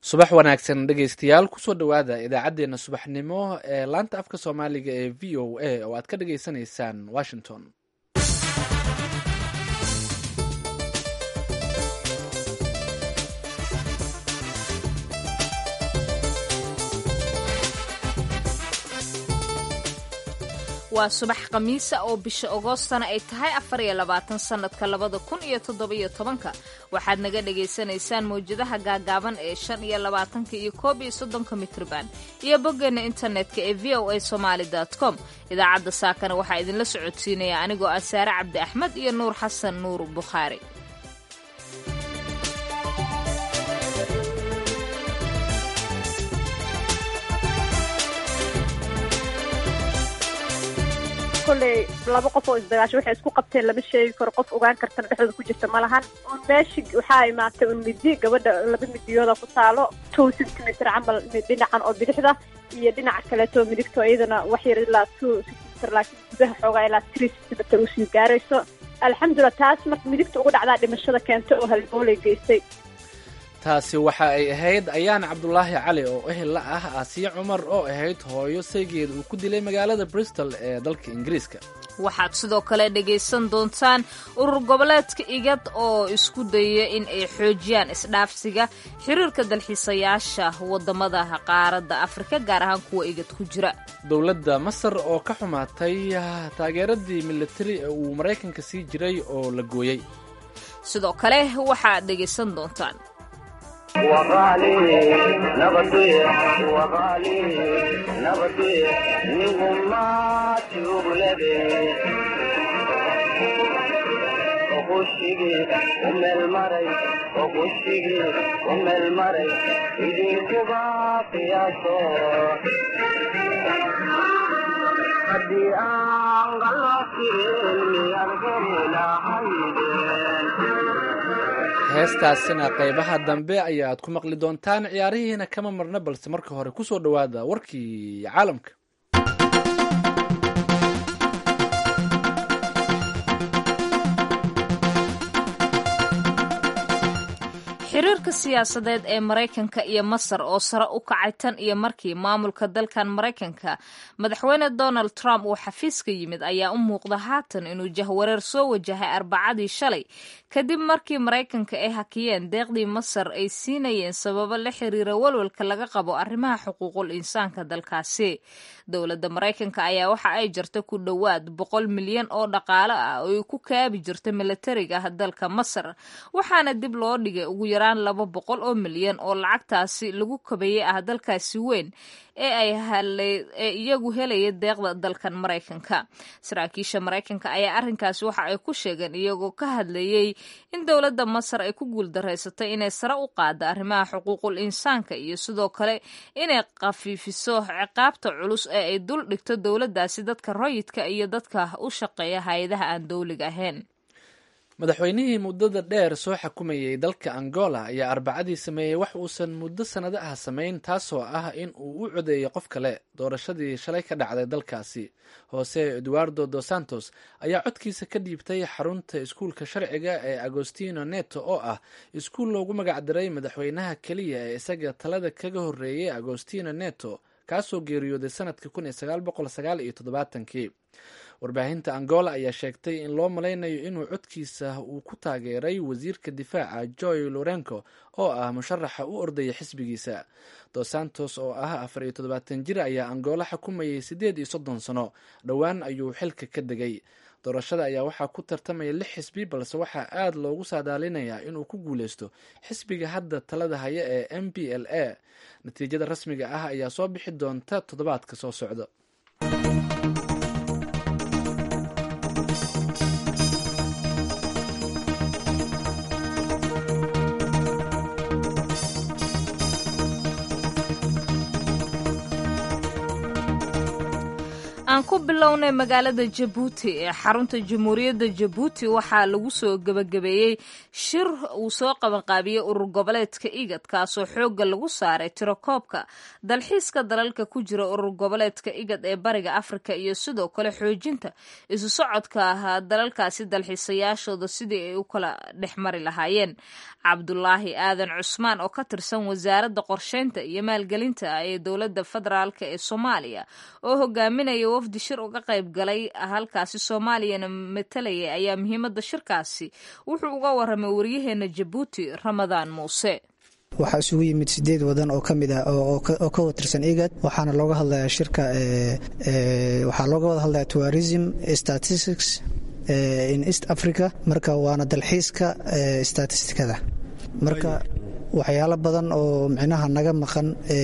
subax wanaagsan dhegaystayaal kusoo dhowaada idaacaddeenna subaxnimo ee laanta afka soomaaliga ee v o a oo aad ka dhagaysanaysaan washington waa subax khamiisa oo bisha agoostana ay tahay afar iyo labaatan sannadka labada kun iyo toddobiyo tobanka waxaad naga dhagaysanaysaan mawjadaha gaagaaban ee shan iyo labaatanka iyo koob iyo soddonka mitrban iyo boggeena internetka ee v o a somaali com idaacadda saakana waxaa idinla socodsiinaya anigoo ah saare cabdi axmed iyo nuur xasan nuur bukhaari kolley laba qof oo isdagaasho waxay isku qabteen lama sheegi karo qof ogaan kartana dhexdooda ku jirta ma lahan un meeshi waxaa imaatay un midi gabadha laba midiyooda ku taalo two centimeter camal dhinacan oo bidixda iyo dhinaca kaleeto midigto iyadana wax yar ilaa two centimeter laakiin gudaha xoogaa ilaa three centimeter usii gaarayso alxamdulilah taas marka midigta ugu dhacdaa dhimashada keenta oo halbooley geystay taasi waxa ay ahayd ayaan cabdulaahi cali oo ehel la ah aasiya cumar oo ahayd hooyo saygeeda uu ku dilay magaalada bristol ee dalka ingiriiska waxaad sidoo kale dhegaysan doontaan urur goboleedka igad oo isku dayaya in ay xoojiyaan isdhaafsiga xiriirka dalxiisayaasha wadamada qaaradda afrika gaar ahaan kuwa igad ku jira dowladda masar oo ka xumaatay taageeradii militari ee uu maraykanka sii jiray oo la gooyey sidoo kale waxaad dhegaysan doontaan heestaasina qaybaha dambe ayaad ku maqli doontaan ciyaarihiina kama marna balse marka hore kusoo dhowaada warkii caalamka xiriirka siyaasadeed ee maraykanka iyo masar oo sare u kacay tan iyo markii maamulka dalkan maraykanka madaxweyne donald trump uu xafiiska yimid ayaa u muuqda haatan inuu jahwareer soo wajahay arbacadii shalay kadib markii maraykanka ay hakiyeen deeqdii masar ay siinayeen sababo la xiriira walwalka laga qabo arrimaha xuquuqul insaanka dalkaasi dowladda maraykanka ayaa waxa ay jirta ku dhowaad boqol milyan oo dhaqaale ah oo ay ku kaabi jirta milatariga dalka masar waxaana dib loo dhigay ugu yaraan laba boqol oo milyan oo lacagtaasi lagu kabeeyey ah dalkaasi weyn ee ay ee iyagu helaya deeqda dalkan maraykanka saraakiisha maraykanka ayaa arrinkaasi waxa ay ku sheegeen iyagoo ka hadlayey in dowladda masar ay ku guuldareysatay inay sare u qaaddo arrimaha xuquuqul insaanka iyo sidoo kale inay khafiifiso ciqaabta culus ee ay dul dhigto dowladdaasi dadka rayidka iyo dadka u shaqeeya hay-adaha aan dowliga ahayn madaxweynihii muddada dheer soo xakumayay dalka angola ayaa arbacadii sameeyey wax uusan muddo sannado ah samayn taasoo ah in uu u codeeyey qof kale doorashadii shalay ka dhacday dalkaasi hoose eduardo dos santos ayaa codkiisa ka dhiibtay xarunta iskuulka sharciga ee agostino neto oo ah iskuul loogu magacdiray madaxweynaha keliya ee isaga talada kaga horreeyey agostino neto kaasoo geeriyooday sanadkii kun iyo sagaal boqol sagaal iyo toddobaatankii warbaahinta angola ayaa sheegtay in loo malaynayo inuu codkiisa uu ku taageeray wasiirka difaaca joy lorenco oo ah musharaxa u ordaya xisbigiisa dos santos oo ah afar iyo toddobaatan jir ayaa angola xukumayay siddeed iyo soddon sano dhowaan ayuu xilka ka degay doorashada ayaa waxaa ku tartamaya lix xisbi balse waxaa aad loogu saadaalinayaa inuu ku guuleysto xisbiga hadda talada haya ee m b l a natiijada rasmiga ah ayaa soo bixi doonta toddobaadka soo socda aan ku bilownay magaalada jabuuti ee xarunta jamhuuriyadda jabuuti waxaa lagu soo gebagabeeyey shir uu soo qabanqaabiyey urur goboleedka igad kaasoo xoogga lagu saaray tirokoobka dalxiiska dalalka ku jira urur goboleedka igad ee bariga afrika iyo sidoo kale xoojinta isu socodka ah dalalkaasi dalxiisayaashooda sidii ay u kala dhex mari lahaayeen cabdulaahi aadan cusmaan oo ka tirsan wasaaradda qorsheynta iyo maalgelinta ee dowladda federaalk ee soomaaliya oo hogaaminaya wafdi shir uga qayb galay halkaasi soomaaliyana matalayay ayaa muhiimadda shirkaasi wuxuu uga waramay waryaheena jabuuti ramadaan muuse waxaa isugu yimid sideed wadan oo kamid ah oo ka watirsan igad waxaana looga hadlayaa shirka waxaa looga wada hadlaya tourism statistics in east africa marka waana dalxiiska statistikada marka waxyaalo badan oo micnaha naga maqan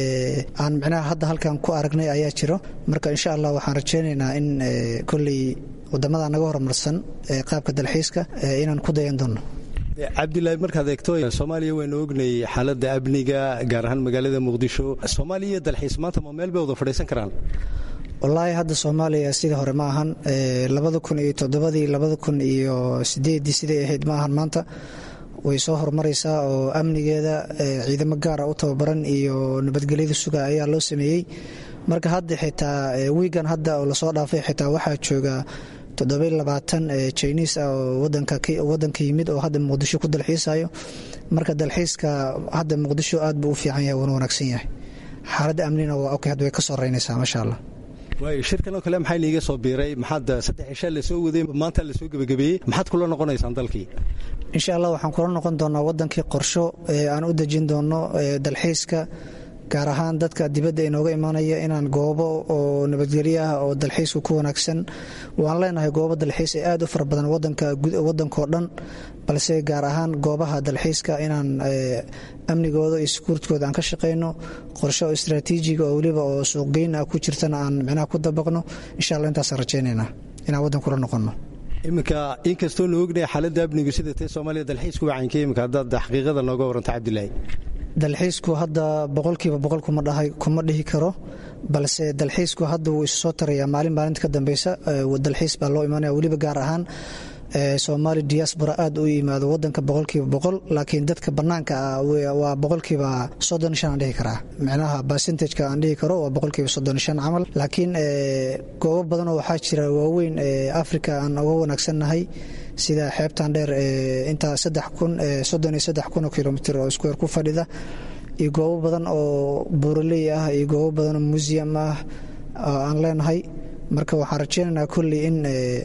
aan micnaha hadda halkan ku aragnay ayaa jiro marka insha allah waxaan rajaynaynaa in kolley wadamada naga horumarsan qaabka dalxiiska inaan ku dayan doono cabdilaahi markaad eegto soomaaliya waynu ognay xaaladda amniga gaar ahaan magaalada muqdisho soomaaliya iyo dalxiis maanta ma meel bay wada fadhiisan karaan wallaahi hadda soomaaliya sidii hore ma ahan labada kun iyo toddobadii labada kun iyo sideedii siday ahayd ma ahan maanta way soo horumaraysaa oo amnigeeda ciidamo gaara u tababaran iyo nabadgelyada suga ayaa loo sameeyey marka hadda xitaa wiigan hadda oo lasoo dhaafay xitaa waxaa jooga toddoba labaatan jiniis ah oo wadanka yimid oo hadda muqdisho ku dalxiisayo marka dalxiiska hadda muqdisho aad buu u fiican yahay wuuna wanaagsan yahay xaaladda amnina waa ok hadda way ka soo reynaysaa maasha allah waay shirkan oo kale maxaa niiga soo biiray maxaad saddex cishaa lasoo waday maanta lasoo gebagabeeyey maxaad kula noqonaysaan dalkii insha allah waxaan kula noqon doonaa wadankii qorsho aan u dejin doono dalxiiska gaar ahaan dadka dibadda inooga imaanaya inaan goobo oo nabadgelyo ah oo dalxiisku ku wanaagsan waan leenahay goobo dalxiis ee aad u fara badan wadankao dhan balse gaar ahaan goobaha dalxiiska inaan amnigooda iyo sukuurtkooda aan ka shaqayno qorshe oo istraatiijiga oo weliba oo suuqgeyn ah ku jirtana aan micnaha ku dabaqno insha alla intaasaan rajaynaynaa inaan waddankula noqonno iminka inkastoo nu ognahay xaaladda amnigu sida tee soomaaliya dalxiisku wacaynka iminka haddaad xaqiiqada nooga waranta cabdilaahi dalxiisku hadda boqolkiiba boqol kuma dhihi karo balse dalxiisku hadda wuu isu soo tarayaa maalin maalinta ka dambeysa dalxiis baa loo imaanaya weliba gaar ahaan soomaali diaspora aad u yimaado wadanka boqolkiiba boqol laakiin dadka banaanka ah waa boqolkiiba soddon shan aan dhihi karaa micnaha percentageka aan dhihi karo waa boqolkiiba soddon shan camal laakiin goobo badan oo waxaa jira waaweyn africa aan uga wanaagsannahay sida xeebtan dheer intaa saddex kun soddon iyo saddex kun oo kilomitr oo square ku fadhida iyo goobo badan oo buuraley ah iyo goobo badan oo museum ah aan leenahay marka waxaan rajeynaynaa kolley in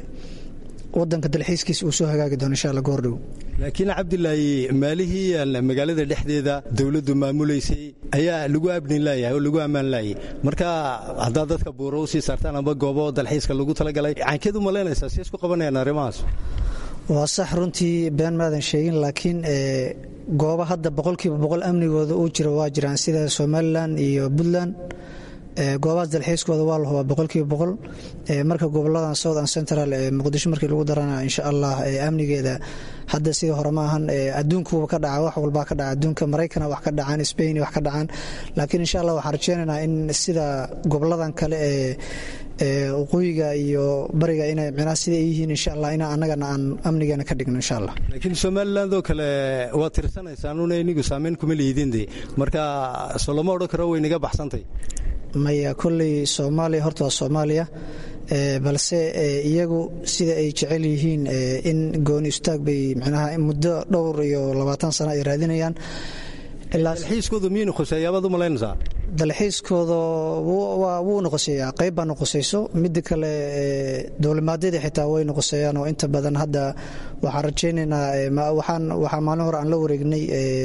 wadanka dalxiiskiisa uu soo hagaagi doono insha alla goordhow laakiin cabdilaahi maalihii magaalada dhexdeeda dowladdu maamulaysay ayaa lagu abnin laayahay oo lagu ammaan laayay marka haddaad dadka buuro u sii saartaan amba goobo dalxiiska lagu talagalay caynkeedu ma leenaysaa si isku qabanayaan arrimahaas waa sax runtii been maadan sheegin laakiin goobo hadda boqolkiiba boqol amnigooda uu jiro waa jiraan sida somalilan iyo puntland goobahaas dalxiiskooda waa la hubaa boqolkiiba boqol marka goboladan south and central ee muqdisho markii lagu darana insha allah amnigeeda hadda sidii hore ma ahan adduunkuba ka dhaca wax walbaa ka dhaca adduunka maraykana wax ka dhacaan spain wax ka dhacaan laakiin insha allah waxaan rajeynaynaa in sida goboladan kale ee waqooyiga iyo bariga inay micnaha sida ay yihiin insha allah ina annagana aan amnigeena ka dhigno insha allah laakiin somaliland oo kale waad tirsanaysaanuna inigu saameyn kuma liidinde marka soo lama odhan karo way naga baxsantay maya kolley soomaaliya horta waa soomaaliya balse iyagu sida ay jecel yihiin in gooni istaag bay micnaha muddo dhowr iyo labaatan sano ay raadinayaan dalxiiskooda miyaynu khoseeyaabaad u malaynaysaa dalxiiskooda wuu noqoseeyaa qayb baa noqosayso midda kale dowlamaadyada xitaa way noqoseeyaan oo inta badan hadda waxaan rajaynaynaa waxaa maalin hore aan la wareegnay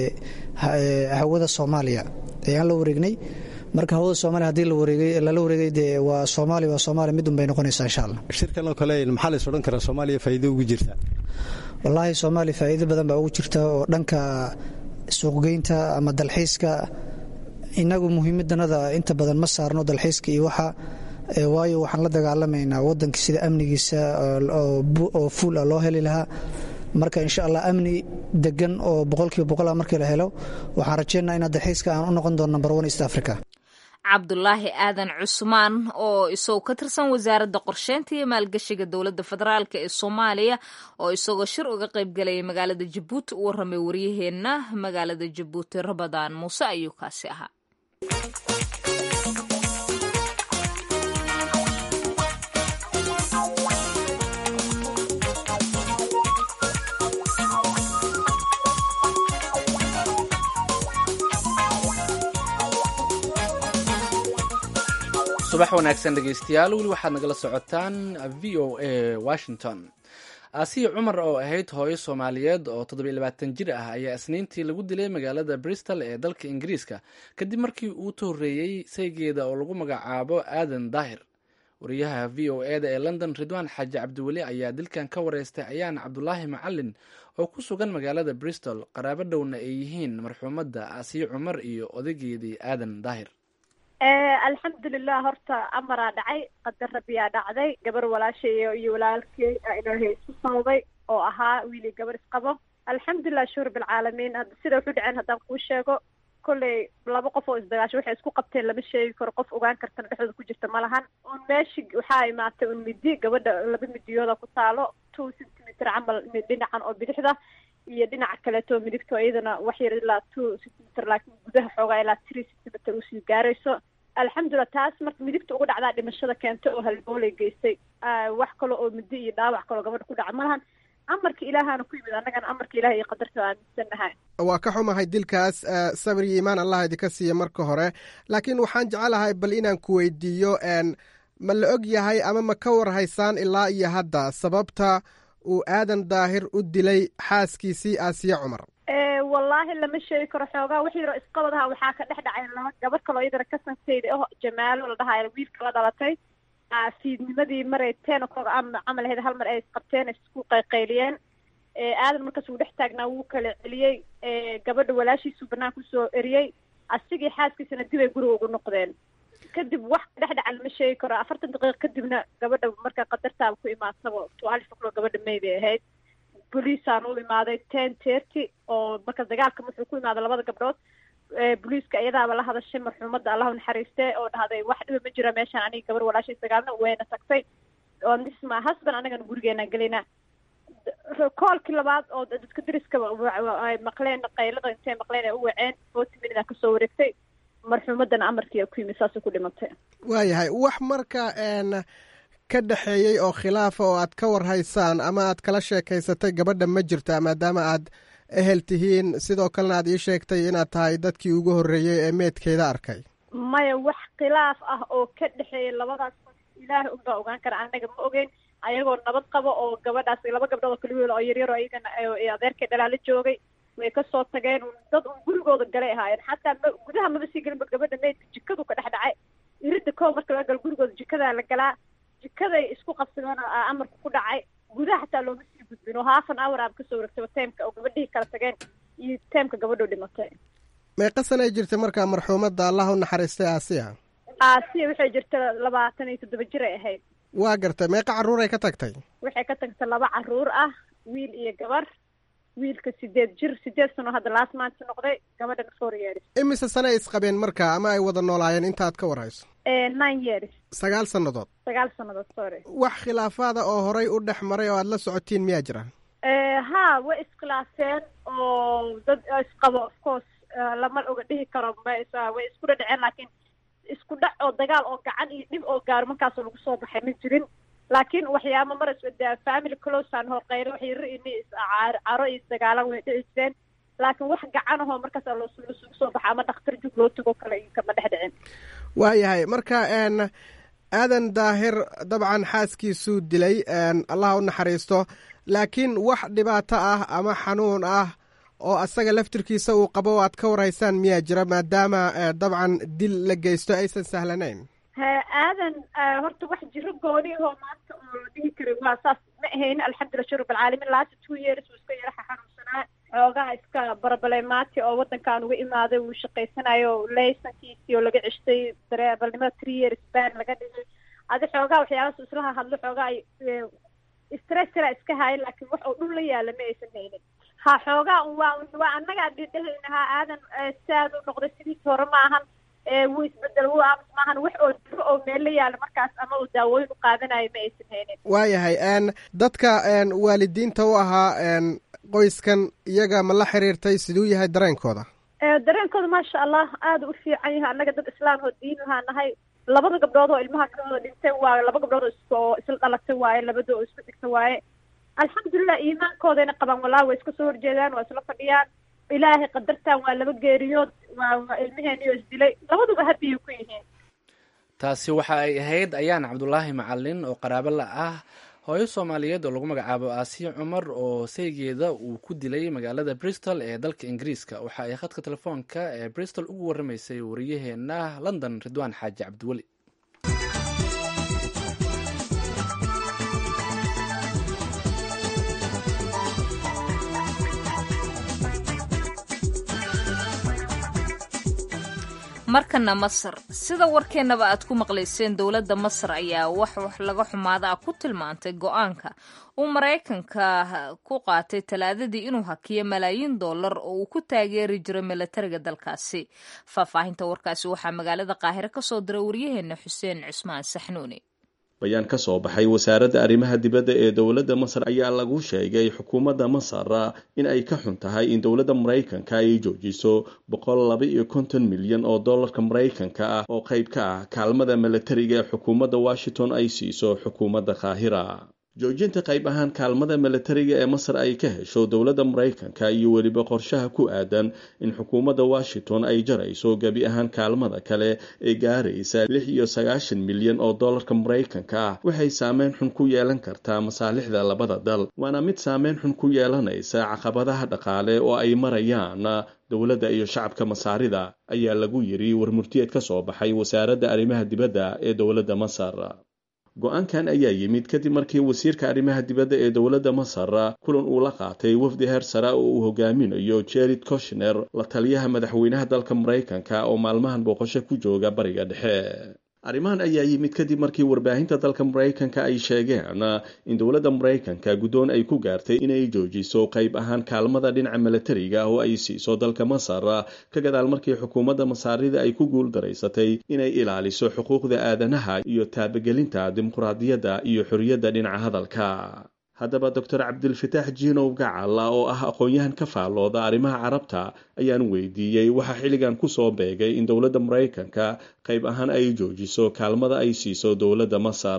hawada soomaaliya ayaan la wareegnay marka hawada soomaaliya hadii lala wareegay dee waa soomaaliya waa soomaaliya midun bay noqonaysaa insha allah shirkan oo kale maxaa lays odhan karaa soomaaliya faa'iido ugu jirta wallaahi soomaaliya faa'iido badan baa ugu jirta oo dhanka suuqgeynta ama dalxiiska inagu muhiimadanada inta badan ma saarno dalxiiska iyo waxa waayo waxaan la dagaalamaynaa wadanka sida amnigiisa oo fuul ah loo heli lahaa marka insha allah amni degan oo boqolkiiba boqola markii la helo waxaan rajeynaa inaa dalxiiska aan u noqon doono number one east africa cabdulaahi aadan cusmaan oo isagoo ka tirsan wasaaradda qorsheynta iyo maalgashiga dowladda federaalk ee soomaaliya oo isagoo shir uga qaybgalayay magaalada jabuuti u warramay waryaheenna magaalada jabuuti rabadaan muuse ayuu kaasi ahaa subax wanaagsan dhegeystayaal weli waxaad nagala socotaan v o a washington aasiya cumar oo ahayd hooyo soomaaliyeed oo toddobiyo labaatan jir ah ayaa isniintii lagu dilay magaalada bristol ee dalka ingiriiska kadib markii uu tohoreeyey saygeeda oo lagu magacaabo aadan daahir wariyaha v o e da ee london ridwaan xaaji cabdiweli ayaa dilkan ka wareystay ayaan cabdulaahi macalin oo ku sugan magaalada bristol qaraabo dhowna ay yihiin marxuumadda aasiya cumar iyo odageedii aadan daahir alxamdulilah horta amaraa dhacay qadar rabiyaa dhacday gabar walaashay iyo walaalkey ilaahay isku sababay oo ahaa wiili gabar isqabo alxamdulilah shuhur bilcaalamiin hadda sida wuxu dhaceen haddaan kuu sheego kolley laba qof oo isdagaasho waxay isku qabteen lama sheegi karo qof ogaan kartana dhexdooda ku jirta ma lahan un meeshi waxaa imaatay un midi gabadha laba midiyooda ku taalo two centimeter camal dhinacan oo bidixda iyo dhinaca kaleeto midigto iyadana wax yar ilaa two centimeter laakiin gudaha xoogaa ilaa three centimeter usii gaarayso alxamdulilah taas marka midigta ugu dhacdaa dhimashada keentay oo halbooley geystay wax kale oo midi iyo dhaawac kaloo gabadha ku dhaca ma lahan amarka ilaahana ku yimid annagana amarka ilaah iyo qadarta aaminsannahay waa ka xumahay dilkaas sabir iyo iimaan allah idinka siiya marka hore laakiin waxaan jecelahay bal inaan ku weydiiyo ma la og yahay ama ma ka warhaysaan ilaa iyo hadda sababta uu aadan daahir u dilay xaaskiisii aasiya cumar wallaahi lama sheegi karo xoogaa wax yaroo isqabadaha waxaa ka dhex dhacay laba gabar kaloo iyadana ka sansayda oh jamaalo la dhahayo wiilka la dhalatay fiidnimadii maray ten o'clock camal ahayd hal mar ay isqabteen isku qayqayliyeen aadan markaas uu dhex taagnaa wuu kala celiyey gabadha walaashiisuu banaanka usoo eriyey asigii xaaskiisana dib ay guriga ugu noqdeen kadib wax ka dhex dhaca lama sheegi karo afartan daqiiqa kadibna gabadha marka qadartaaba ku imaadsaba twaalif o'clock gabadha may bay ahayd boliisaan u imaaday ten thirty oo marka dagaalka wuxuu ku imaaday labada gabdhood boliiska iyadaaba la hadashay marxuumadda allah u naxariiste oo dhahday wax dhiba ma jira meeshaan aniga gabar walaashay dagaalna wayna tagtay oo this my husband anagana gurigeenaan gelinaa koolkii labaad oo dadka dariskaba ay maqleen qaylada intay maqleen ay u waceen forty minute kasoo wareegtay marxuumaddana amarkiia ku yimid saasay ku dhimatay waayahay wax marka ka dhexeeyey oo khilaafa oo aad ka warhaysaan ama aad kala sheekaysatay gabadha ma jirtaa maadaama aad ehel tihiin sidoo kalena aad ii sheegtay inaad tahay dadkii ugu horreeyey ee meedkeeda arkay maya wax khilaaf ah oo ka dhexeeya labadaas ilaahay unbaa ogaan kara anaga ma ogeyn ayagoo nabad qabo oo gabadhaas laba gabdhood oo kala wiil oo yaryar oo iyagana adeerkay dhalaala joogay way kasoo tageen dad un gurigooda galay ahaayeen xataa ma gudaha maba sii gelinba gabadha meydka jikadu ka dhex dhacay irida koo marka laga galo gurigooda jikadaa la galaa jikaday isku qabsadeen amarka ku dhacay gudaha xataa looma sii gudbin oo haafan hour aaba kasoo wareegtay teemka oo gabadhihii kala tageen iyo teemka gabadhoo dhimatay meeqa sana ay jirtay markaa marxuumadda allah u naxariistay aasiya aasiya waxay jirta labaatan iyo toddoba jir ay ahayd waa gartay meeqa carruuray ka tagtay waxay ka tagtay laba carruur ah wiil iyo gabar wiilka sideed jir sideed sano hadda laas maanta noqday gabadhana four years imise sane ay isqabeen marka ama ay wada noolaayeen intaad ka warhayso nine years sagaal sannadood sagaal sannadood sorry wax khilaafaada oo horay u dhex maray oo aad la socotiin miyaa jira ha way iskhilaafeen oo dad isqabo of course lama oga dhihi karo way isku dhadhaceen laakiin isku dhac oo dagaal oo gacan iyo dhib oo gaaro markaas lagu soo baxay ma jirin laakiin waxyaaba mar family closean horqeylo waxyaro ini caro iyo isdagaalan way dhici jireen laakiin wax gacan ahoo markaas lasugu soo baxa ama dhakhtar jug loo tago kale kama dhex dhicin waayahay marka aadan daahir dabcan xaaskiisuu dilay allah u naxariisto laakiin wax dhibaato ah ama xanuun ah oo asaga laftirkiisa uu qabo o aad ka warhaysaan miyaa jira maadaama dabcan dil la geysto aysan sahlanayn aadan horta wax jiro gooni ahoo maanta oo la dhihi karay waa saas ma ahayn alxamdulillah shurub alcaalamiin last two years uu iska yaraxa xanuunsanaa xoogaha iska barabaleymaati oo waddankan uga imaaday uu shaqaysanayo laysankiisii oo laga ceshtay dareebalnimada three years ban laga dhigay adi xoogaha waxyaabaas islaha hadlo xoogaa ay stressra iska haayan laakiin wax oo dhul la yaala ma aysan haynin ha xoogaa waa waa annagaa dhidhahayna ha aadan saad u noqday sidiisi hore ma ahan wuu isbedel wuu aamus maahan wax oo diro oo meel la yaala markaas ama uu daawooyin u qaadanayo ma aysan haynin waayahay n dadka waalidiinta u ahaa qoyskan iyaga ma la xiriirtay siduu yahay dareenkooda dareenkooda maasha allah aada u fiican yahay annaga dad islaam oo diin lahaa nahay labada gabdhood oo ilmaha ka wada dhintay waa laba gabdhood oo isla dhalatay waaye labada oo isku dhigta waaye alxamdulilah iimaankoodayna qabaan walaa way iska soo horjeedaan waa isla fadhiyaan ilaahay qadartan waa laba geeriyood waa waa ilmaheenio isdilay labaduba habiyay ku yihiin taasi waxa ay ahayd ayaan cabdulaahi macalin oo qaraabo la ah hooyo soomaaliyeed oo lagu magacaabo aasiya cumar oo saygeeda uu ku dilay magaalada bristol ee dalka ingiriiska waxa ay khadka telefoonka ee bristol ugu waramaysay wariyaheena london ridwaan xaaji cabdiweli markana masar sida warkeennaba aad ku maqlayseen dowladda masar ayaa wax wax laga xumaada ah ku tilmaantay go-aanka uu maraykanka ku qaatay talaadadii inuu hakiyo malaayiin dollar oo uu ku taageeri jiro milatariga dalkaasi faahfaahinta warkaasi waxaa magaalada qaahire ka soo diray waryaheena xuseen cusmaan saxnuuni bayaan ka soo baxay wasaaradda arrimaha dibadda ee dowladda masar ayaa lagu sheegay xukuumadda masar in ay ka xun tahay in dowladda maraykanka ay joojiso boqol laba iyo konton milyan oo dollarka maraykanka ah oo qayb ka ah kaalmada milatariga ee xukuumadda washington ay siiso xukuumadda qaahira joojinta qayb ahaan kaalmada milatariga ee masar ay ka hesho dowladda maraykanka iyo weliba qorshaha ku aadan in xukuumadda washington ay jarayso gebi ahaan kaalmada kale ee gaaraysa lix iyo sagaashan milyan oo dollarka maraykanka ah waxay saameyn xun ku yeelan kartaa masaalixda labada dal waana mid saameyn xun ku yeelanaysa caqabadaha dhaqaale oo ay marayaan dowladda iyo shacabka masaarida ayaa lagu yiri warmurtiyeed ka soo baxay wasaaradda arrimaha dibadda ee dowladda masar go-aankan ayaa yimid kadib markii wasiirka arrimaha dibadda ee dowladda masar kulan uu la qaatay wafdi heer sare oo uu hogaaminayo jared koshner la taliyaha madaxweynaha dalka maraykanka oo maalmahan booqasho ku jooga bariga dhexe arrimahan ayaa yimid kadib markii warbaahinta dalka maraykanka ay sheegeen in dowladda maraykanka guddoon ay ku gaartay inay joojiso qayb ahaan kaalmada dhinaca milatariga oo ay siiso dalka masar ka gadaal markii xukuumadda masaarida ay ku guul daraysatay inay ilaaliso xuquuqda aadanaha iyo taabagelinta dimuqraadiyadda iyo xorriyadda dhinaca hadalka haddaba doctor cabdilfataax jiinow gacal oo ah aqoon-yahan ka faallooda arrimaha carabta ayaan weydiiyey waxaa xilligan kusoo beegay in dowladda maraykanka qayb ahaan ay joojiso kaalmada ay siiso dowladda masar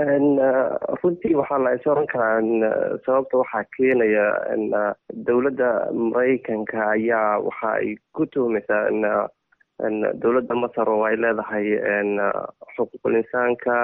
runtii waxaa la is oran karaa sababta waxaa keenaya dowladda maraykanka ayaa waxa ay ku tuhmaysaa dowladda masar oo ay leedahay xuquuqul insaanka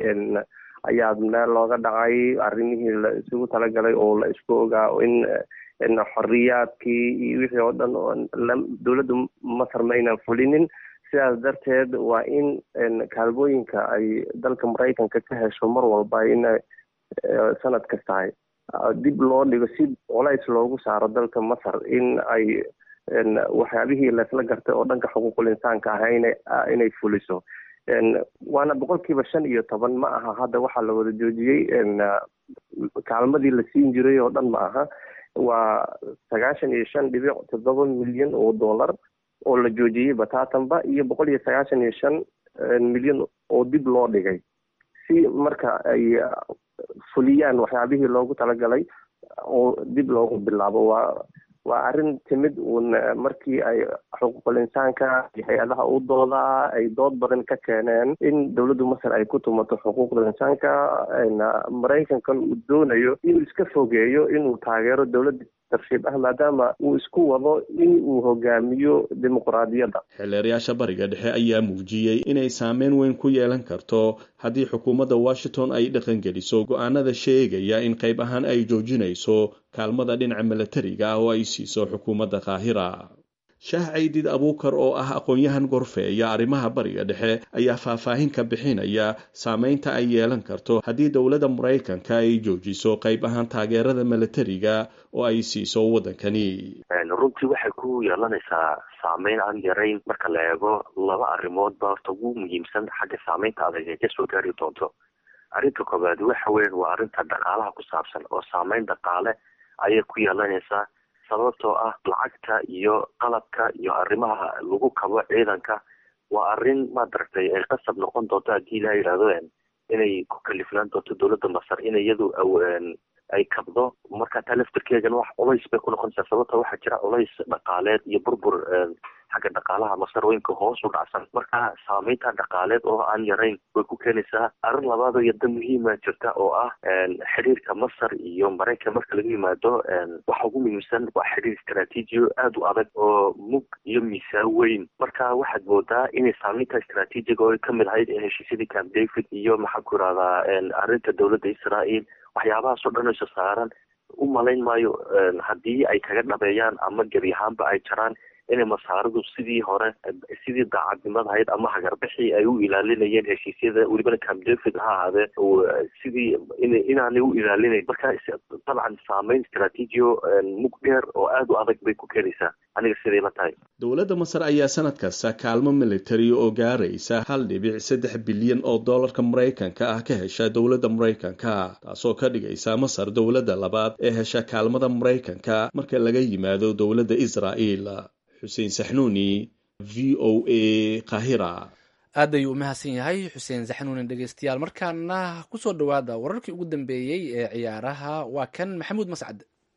ayaa meel looga dhacay arrimihii la isugu talagalay oo la isku ogaa in xoriyaadkii iyo wixii oo dhan dowladda masar ma aynan fulinin sidaas darteed waa in kaalmooyinka ay dalka maraykanka ka hesho mar walba in sanad kastahay dib loo dhigo si colays loogu saaro dalka masar in ay waxyaabihii laysla gartay oo dhanka xuquuqul insaanka ah inay fuliso waana boqolkiiba shan iyo toban ma aha hadda waxaa la wada joojiyey kaalmadii la siin jiray oo dhan ma aha waa sagaashan iyo shan dhibic toddoba milyan oo dollar oo la joojiyey bataatanba iyo boqol iyo sagaashan iyo shan milyan oo dib loo dhigay si marka ay fuliyaan waxyaabihii loogu talagalay oo dib loogu bilaabo waa waa arrin timid uun markii ay xuquuqul insaanka iyo hay-adaha u doodaa ay dood badan ka keeneen in dowladda masar ay ku tumato xuquuqda insaanka maraykankan uu doonayo inuu iska fogeeyo inuu taageero dowladda tarshiib ah maadaama uu isku wado in uu hogaamiyo dimuqraadiyadda xeeleerayaasha bariga dhexe ayaa muujiyey inay saameyn weyn ku yeelan karto haddii xukuumadda washington ay dhaqangeliso go-aanada sheegaya in qayb ahaan ay joojinayso kaalmada dhinaca milatariga ah oo ay siiso xukuumadda qaahira shaah caydid abuukar oo ah aqoon-yahan gorfeeya arrimaha bariga dhexe ayaa faahfaahin ka bixinaya saameynta ay yeelan karto haddii dowladda maraykanka ay joojiso qayb ahaan taageerada milatariga oo ay siiso waddankani runtii waxay ku yeelanaysaa saameyn aan yarayn marka la eego laba arrimoodba horta ugu muhiimsan xagga saameynta adag ay kasoo gaari doonto arrinta koobaad waxa weyan waa arrinta dhaqaalaha ku saabsan oo saameyn dhaqaale ayay ku yeelanaysaa sababtoo ah lacagta iyo qalabka iyo arrimaha lagu kabo ciidanka waa arrin maadaragtay ay qasab noqon doonto haddii ilaha yidhahdo inay ku kalifnaan doonto dowladda masar in iyadu ay kabdo marka taa laftirkeegana wax culays bay ku noqonaysaa sababta waxaa jira culays dhaqaaleed iyo burbur xagga dhaqaalaha masar weynka hoos u dhacsan marka saameynta dhaqaaleed oo aan yarayn way ku keenaysaa arrin labaad oo yadda muhiima jirta oo ah xiriirka masar iyo maraykan marka laga yimaado waxa ugu muhiimsan waa xiriir istraatiijiyo aada u adag oo mug iyo miisaan weyn marka waxaad moodaa inay saameynta istraatiijiga oo kamid ahayd heshiisyadii camp david iyo maxaan ku irahdaa arrinta dowladda israel waxyaabahaas oo dhan isa saaran u malayn maayo haddii ay kaga dhabeeyaan ama gebi ahaanba ay jaraan inay masaaridu sidii hore sidii daacadnimada ahayd ama hagarbixii ay u ilaalinayeen heshiisyada welibana camp david ha ahaadee sidii inaanay u ilaalinayn marka dabcan saameyn istraatiijiyo mug dheer oo aada u adag bay ku keenaysaa aniga siday la tahay dowladda masar ayaa sanad kasta kaalmo militari oo gaaraysa hal dhibic saddex bilyan oo dollarka maraykanka ah ka hesha dowladda maraykanka taasoo ka dhigaysa masar dowladda labaad ee hesha kaalmada maraykanka marka laga yimaado dowladda israa'el xuseen saxnuuni v o a kahira aad ayuu u mahadsan yahay xuseen saxnuuni dhegeystayaal markaana kusoo dhowaada wararkii ugu dambeeyey ee ciyaaraha waa kan maxamuud mascad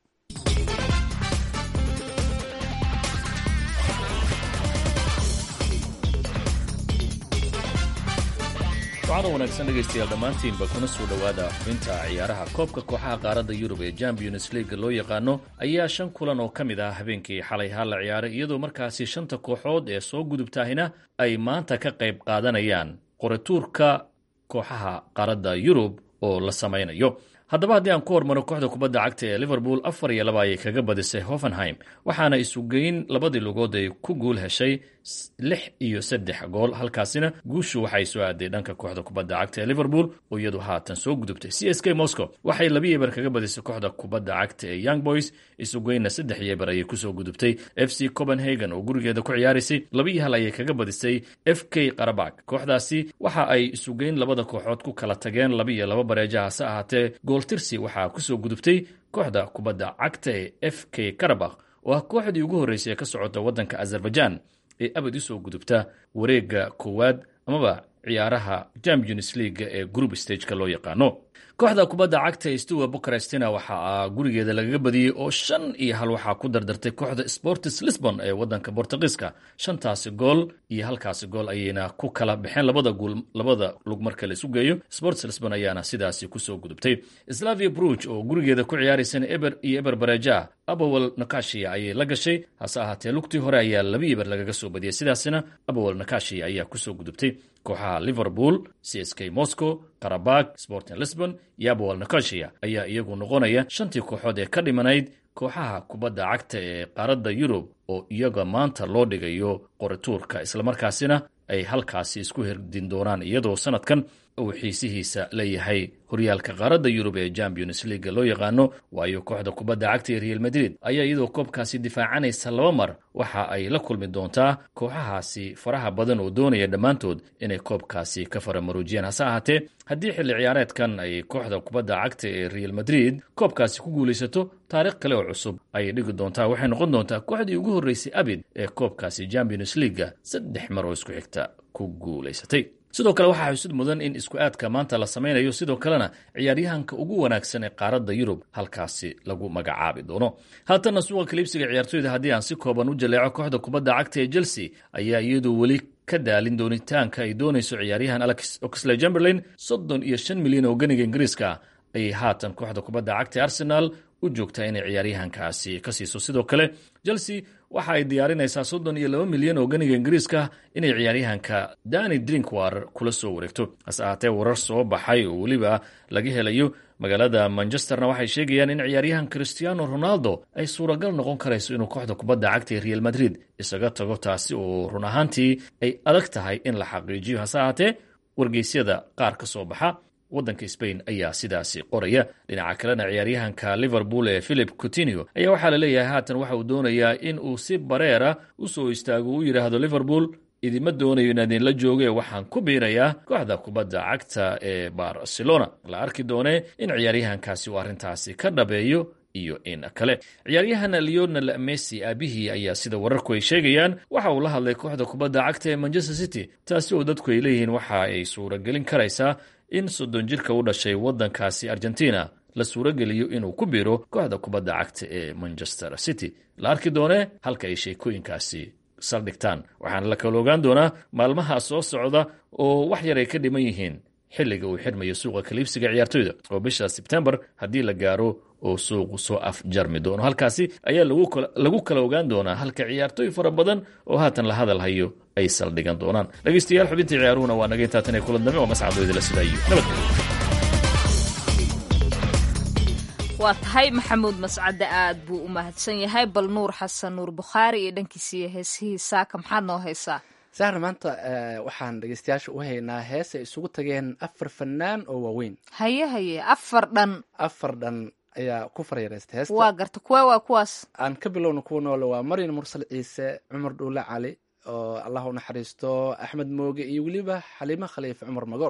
wacada wanaagsan dhegaystayaal dhammaantiinba kuna soo dhowaada xubinta ciyaaraha koobka kooxaha qaaradda yurub ee champions league loo yaqaano ayaa shan kulan oo ka mid ah habeenkii xalay haa la ciyaaray iyadoo markaasi shanta kooxood ee soo gudubtaahina ay maanta ka qayb qaadanayaan qorituurka kooxaha qaaradda yurub oo la samaynayo haddaba haddii aan ku hormaro kooxda kubadda cagta ee liverpool afar iyo laba ayay kaga badisay hoffenheim waxaana isugeyn labadii lugood ay ku guul heshay lix iyo saddex gool halkaasina guushu waxay soo aaday dhanka kooxda kubadda cagta ee liverpool oo iyadu haatan soo gudubtay c s k moscow waxay labi eber kaga badisay kooxda kubadda cagta ee young boys isugeynna saddex iyo eber ayay kusoo gudubtay f c copenhagen oo gurigeeda ku ciyaaraysay labiiyo hal ayay kaga badisay f k qarabak kooxdaasi waxa ay isugeyn labada kooxood ku kala tageen laba iyo laba bareeja hase ahaatee gooltirsi waxaa kusoo gudubtay kooxda kubadda cagta ee f k karabakh oo ah kooxdii ugu horreysay ee ka socota waddanka azerbaijan ee abad usoo gudubta wareegga koowaad amaba ciyaaraha champions leaga ee group stageka loo yaqaano kooxda kubadda cagta ee stuwa bukarestina waxaa gurigeeda lagaga badiyey oo shan iyo hal waxaa ku dardartay kooxda sportis lisbon ee waddanka bortugiiska shantaasi gool iyo halkaasi gool ayayna ku kala baxeen labada guul labada lug marka la isu geeyo sports lisbon ayaana sidaasi kusoo gudubtay slavia bruge oo gurigeeda ku ciyaaraysana eber iyo eber bareja abowel nakashia ayay la gashay hase ahaatee lugtii hore ayaa laba eber lagaga soo badiyay sidaasina abowel nakashia ayaa kusoo gudubtay kooxaha liverpool c s k moscow karabag sporting lisbon iyo abowel nakashia ayaa iyagu noqonaya shantii kooxood ee ka dhimanayd kooxaha kubadda cagta ee qaaradda yurub oo iyaga maanta loo dhigayo qorituurka islamarkaasina ay halkaasi isku herdin doonaan iyadoo sanadkan uu xiisihiisa leeyahay horyaalka qaaradda yurub ee champions leaga loo yaqaano waayo kooxda kubadda cagta ee real madrid ayaa iyadoo koobkaasi difaacanaysa laba mar waxa ay la kulmi doontaa kooxahaasi faraha badan oo doonaya dhammaantood inay koobkaasi ka faramaruujiyaan hase ahaatee haddii xilli ciyaareedkan ay kooxda kubadda cagta ee real madrid koobkaasi ku guulaysato taariikh kale oo cusub ayay dhigi doontaa waxay noqon doontaa kooxdii ugu horreysay abid ee koobkaasi champions leaga saddex mar oo isku xigta ku guulaysatay sidoo kale waxaa xusud mudan in isku aadka maanta la samaynayo sidoo kalena ciyaaryahanka ugu wanaagsan ee qaaradda yurub halkaasi lagu magacaabi doono haatanna suuqa kaliibsiga ciyaartoyda haddii aan si kooban u jaleeco kooxda kubadda cagta ee chelsea ayaa iyadu weli ka daalin doonitaanka ay doonayso ciyaaryahan alex oxley chamberlain soddon iyo shan milyan oo ganiga ingiriiska ayay haatan kooxda kubadda cagta arsenal u joogtaa inay ciyaaryahankaasi ka siiso sidoo kale chelsea waxa ay diyaarinaysaa soddon iyo laba milyan oo ganiga ingiriiska inay ciyaaryahanka dani drinkwater kula soo wareegto hase ahaatee warar soo baxay oo weliba laga helayo magaalada manchesterna waxay sheegayaan in ciyaaryahan cristiano ronaldo ay suuragal noqon karayso inuu kooxda kubadda cagta ee real madrid isaga tago taasi oo run ahaantii ay adag tahay in la xaqiijiyo hase ahaatee wargeysyada qaar ka soo baxa waddanka spain ayaa sidaasi qoraya dhinaca kalena ciyaaryahanka liverpool ee philip coutinio ayaa waxaa la leeyahay haatan waxa uu doonayaa in uu si bareera u soo istaago u yidhaahdo liverpool idima doonayo inaad idinla jooge waxaan ku biirayaa kooxda kubadda cagta ee barcelona la arki doonee in ciyaaryahankaasi uu arrintaasi ka dhabeeyo iyo in kale ciyaaryahan leonel messi aabihii ayaa sida wararku ay sheegayaan waxa uu la hadlay kooxda kubadda cagta ee manchester city taasi oo dadku ay leeyihiin waxa ay suuragelin karaysaa in soddon jirka u dhashay waddankaasi argentina la suurageliyo inuu ku biiro kooxda kubadda cagta ee manchester city la arki doonee halka ay sheekooyinkaasi saldhigtaan waxaana la kala ogaan doonaa maalmaha soo socda oo wax yar ay ka dhiman yihiin xilliga uu xirmayo suuqa kaliibsiga ciyaartoyda oo bisha sebtembar haddii la gaaro oo suuqu soo afjarmi doono halkaasi ayaa lagu kala ogaan doonaa halka ciyaartooy fara badan oo haatan la hadal hayo ay saldhigan doonaan dhegeystayaal xubintii ciyaaruhuna waa naga intaatan ee kulan dambe oo mascadooydala sidaayo nabadgelyo waa tahay maxamuud mascade aad buu u mahadsan yahay bal nuur xasan nuur bukhaari iyo dhankiisiiyo heesihii saaka maxaad noo haysaa sahra maanta waxaan dhegeystayaasha u haynaa hees ay isugu tageen afar fanaan oo waaweyn haye haye afar dhan afar dhan ayaa ku faryareystay heesta waa garta kuwa waa kuwaas aan ka bilowna kuwa noole waa maryan mursal ciise cumar dhuule cali oo allah u naxariisto axmed mooge iyo weliba xaliimo khaliife cumar magool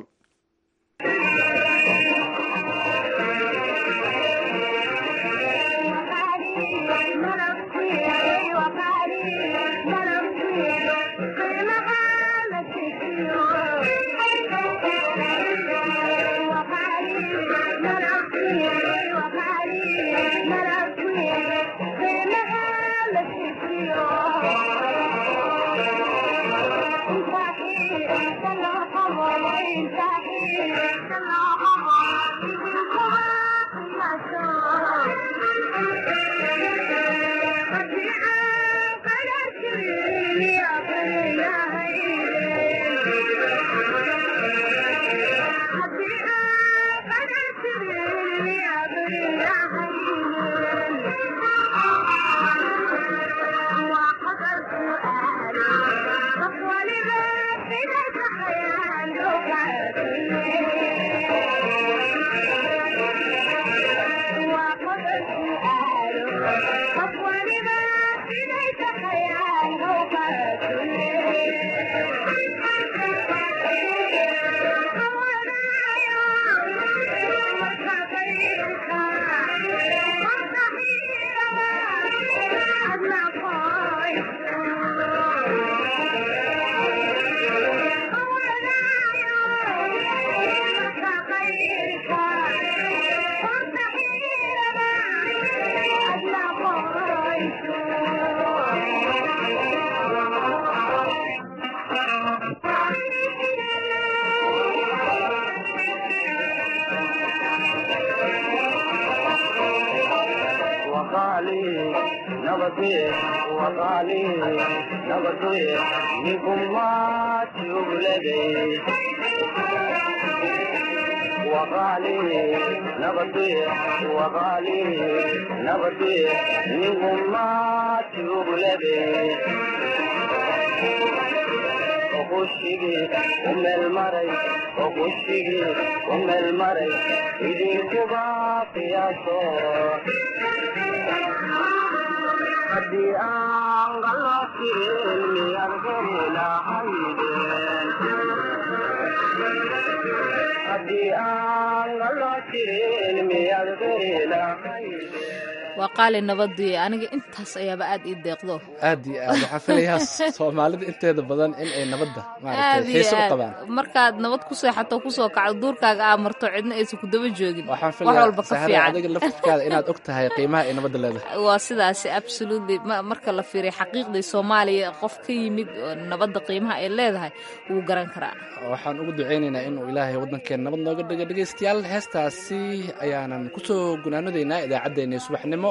waa qaali nabadii aniga intaas ayaaba aad ii deeqdo aad iyo aad waxaa filayaa soomaalida inteeda badan in ay nabadda maaragtay xiiso u qabaan markaad nabad ku seexato kusoo kacdo duurkaaga aa marto cidna aysan ku daba joogin waxaan wax walba ka filayaa fiican adiga laftirkaada inaad og tahay qiimaha ay nabadda leedahay waa sidaasi absolutely marka la fiiriyo xaqiiqdii soomaaliya qof ka yimid oo nabadda qiimaha ay leedahay wuu garan karaa waxaan ugu ducaynaynaa inuu ilaahay waddankeena nabad nooga dhigo dhegaystayaal heestaasi ayaanan kusoo gunaanadaynaa idaacaddeenii subaxnimo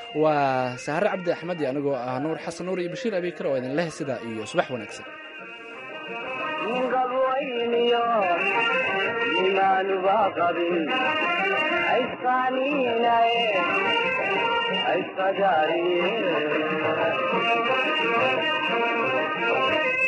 waa sahare cabdi axmed iyo anigoo ah nuur xasan nuur iyo bashiir abiikar oo idin leh sidaa iyo subax wanaagsan Ay